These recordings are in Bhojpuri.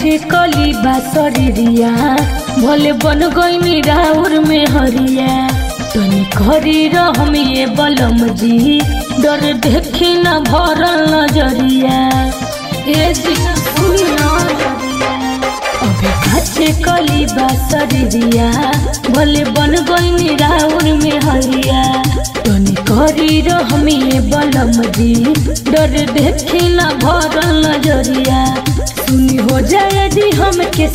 खाचे कली बासरिया भले बन गईनी राउर में हरिया तनी करी रहम ये बलम जी डर देखी न भरल नजरिया ए जी सुनी ना अबे खाचे कली बासरिया भले बन गईनी राउर में हरिया तनी करी रहम ये बलम जी डर देखी न भरल नजरिया सुनी हो जाए दी हम के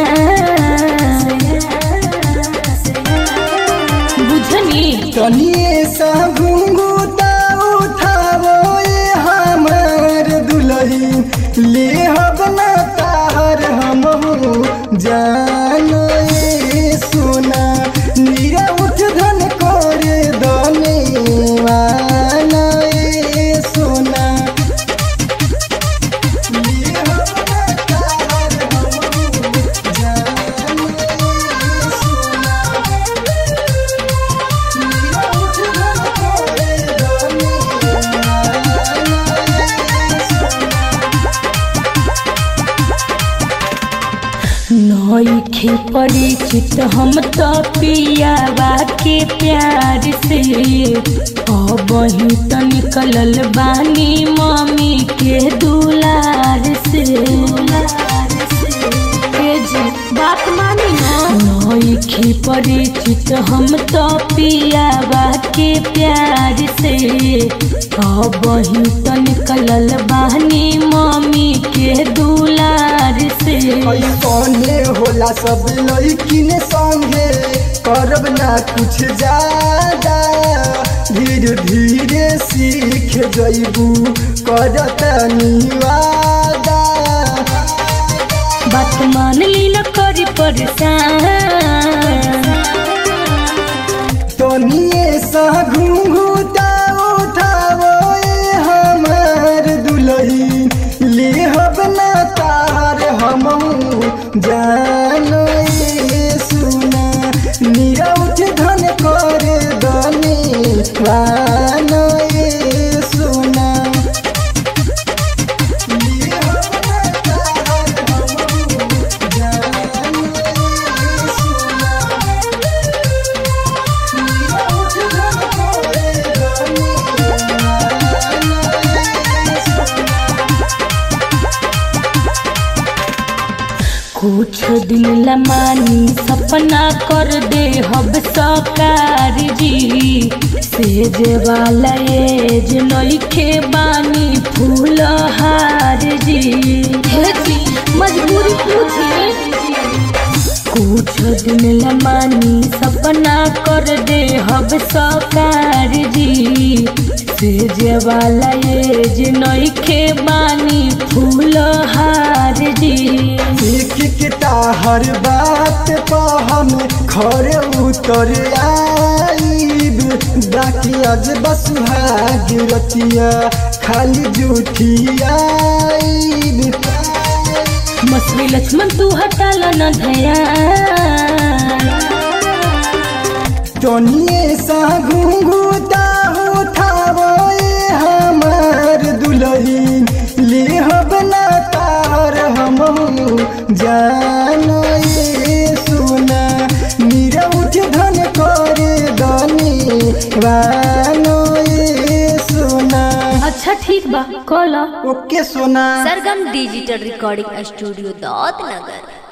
बुझनी तनिए सा घुंघुता उठावो ये हमार दुलही ले हबना तार हम जानो ये सोना नीरा उठ धन करे दने वाना ये सोना ले हबना तार हम जानो ये सोना नईखे परिचित हम तो पियावा के प्यार से अब ही तो निकलल बानी मम्मी के दुलार से ए जी, बात मानी ना नईखे परिचित हम तो पियावा के प्यार से अब ही तो निकलल बानी मम्मी के दुलार से कौने होला सब लड़किन संगे करब ना कुछ ज्यादा धीरे धीरे सीख जइबू करत निवादा बात मान ली न करी परेशान तनिए सा घुंघुता उठावो ये हमार दुलही ले हबना तार हम जानो ये सुना नीरा उठ धन करे दने वानो ये सुना ले हबना तार हम जानो ये सुना कुछ दिन लमानी सपना कर दे हब सकार जी सेज वाला एज नइखे बानी फूल हार जी हे जी मजबूरी पूछी कुछ दिन लमानी सपना कर दे हब सकार जी सेज वाला एज नइखे बानी फूल हार जी एक किता हर बात पा हम खरे उतर आईब बाकी आज बस गिरतिया खाली झूठी आईब मछली लक्ष्मण तू हटाल न ध्यान तनिए सा घुंघुता उठावो ये हमार दुलही ले हबना तार हम जानो ये सुना नीरा उठ धन करे दनी वानो ये सुना अच्छा ठीक बा कल okay Sona Sargam digital recording studio दौत नगर